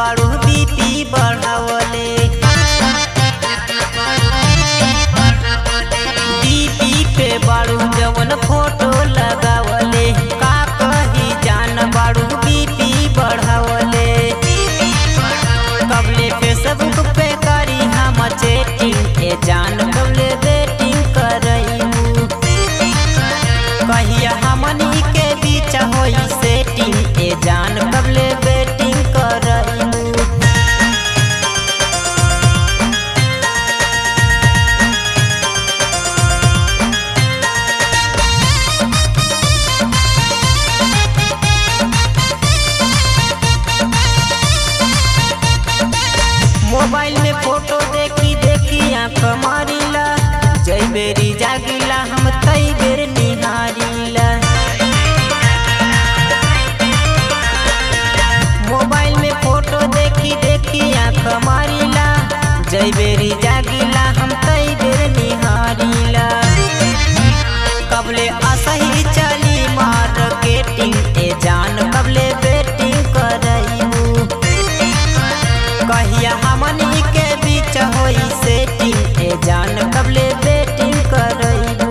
बाड़ू BP बढ़ावले BP पे बाड़ू जवन फोटो लगावले का कही जान बाड़ू बीपी बढ़ावले कबले फेसबुक पे करी हम चैटिंग ए जान कबले बेटिंग करईमू कहिया हमनी के बीच होई सेटिंग ए जान कबले बेटिंग करईमू मोबाइल में फोटो देखी देखी आँख मारिला जई बेरी जागिला हम तई बेर निहारिला मोबाइल में फोटो देखी देखी आँख मारिला जई बेरी जागिला हम तई बेर निहारिला कबले असही चली मार्केटिंग ए जान कबले बेटिंग करईमू कहिया हमनी के बीच होई सेटिंग ए जान कबले बेटिंग करईबू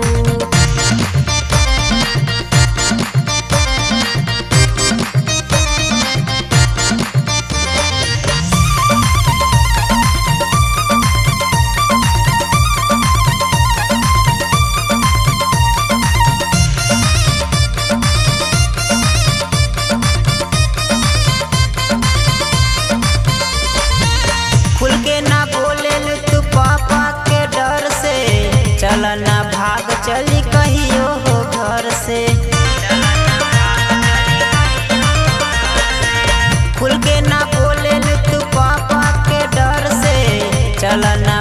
खुल के ना बोले तू पापा के डर से चल ना भाग चली कहियो हो घर से खुल के ना बोले तू पापा के डर से चल ना